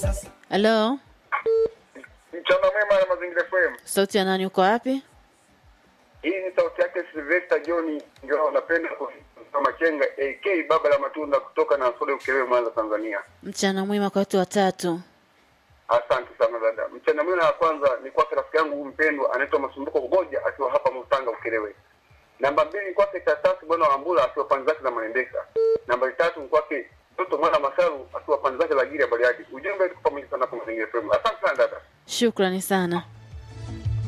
Halo, Mchana mwema na Mazingira FM. sauti ya nani? Uko wapi? Hii ni sauti yake Sylvester John, ndio napenda kusema Machenga AK baba la matunda kutoka na Sode Ukerewe Mwanza Tanzania. Mchana mwema kwa watu watatu. Asante sana dada. Mchana mwema ya kwanza ni kwake rafiki yangu mpendwa anaitwa Masumbuko Kugoja akiwa hapa Mutanga Ukerewe. Namba mbili ni kwake Tatasi bwana wa Mbula akiwa pande zake za Maendeka. Namba tatu ni kwake mtoto mwana Masaru akiwa pande zake za Giri ya Bariadi. Ujumbe tuko pamoja sana kwa Mazingira FM. Asante sana dada. Shukrani sana.